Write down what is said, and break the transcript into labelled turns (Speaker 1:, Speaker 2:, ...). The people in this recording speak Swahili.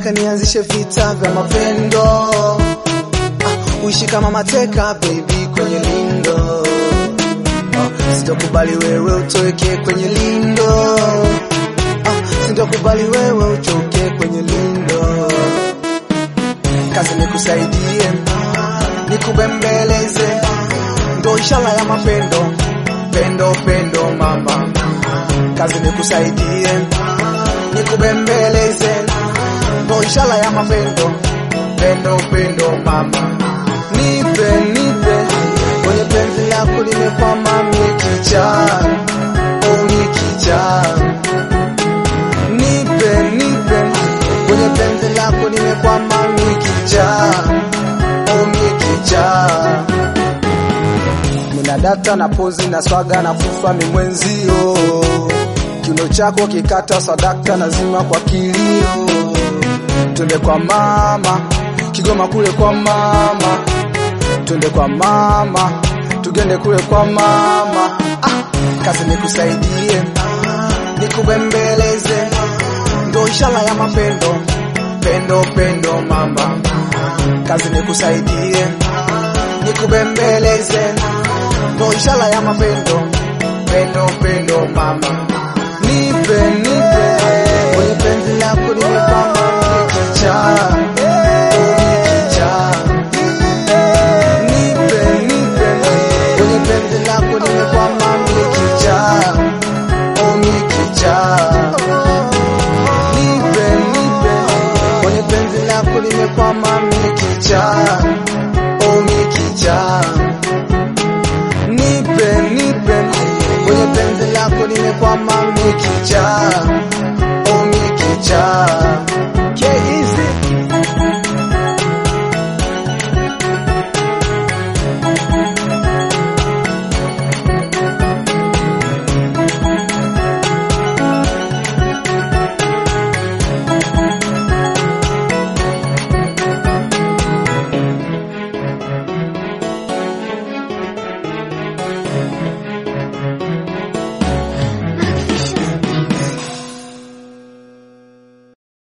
Speaker 1: nataka nianzishe vita vya mapendo ah, uishi kama mateka baby kwenye lindo ah, sitokubali wewe utoweke kwenye lindo ah, sitokubali wewe uchoke kwenye lindo kazi nikusaidie nikubembeleze ndo ishara ya mapendo pendo pendo mama kazi nikusaidie nikubembeleze ndo ishara ya mapendo pendo pendo mama nipe nipe kwenye penzi lako limekwama mikicha oh mikicha nipe nipe kwenye penzi lako limekwama mikicha oh mikicha Nina data na pozi na swaga na fufa mimwenzio kiuno chako kikata sadakta nazima kwa kilio twende kwa mama Kigoma kule kwa mama twende kwa mama tugende kule kwa mama ah, kazi nikusaidie nikubembeleze ndo ishara ya mapendo pendo pendo mama kazi nikusaidie nikubembeleze ndo ishara ya mapendo pendo pendo mama nipe nipe kwenye penzi lako limekwama mikicha mikicha nipe nipe kwenye penzi lako limekwama mikicha oh mikicha nipe nipe kwenye penzi lako limekwama mikicha oh mikicha nipe nipe kwenye penzi lako limekwama mikicha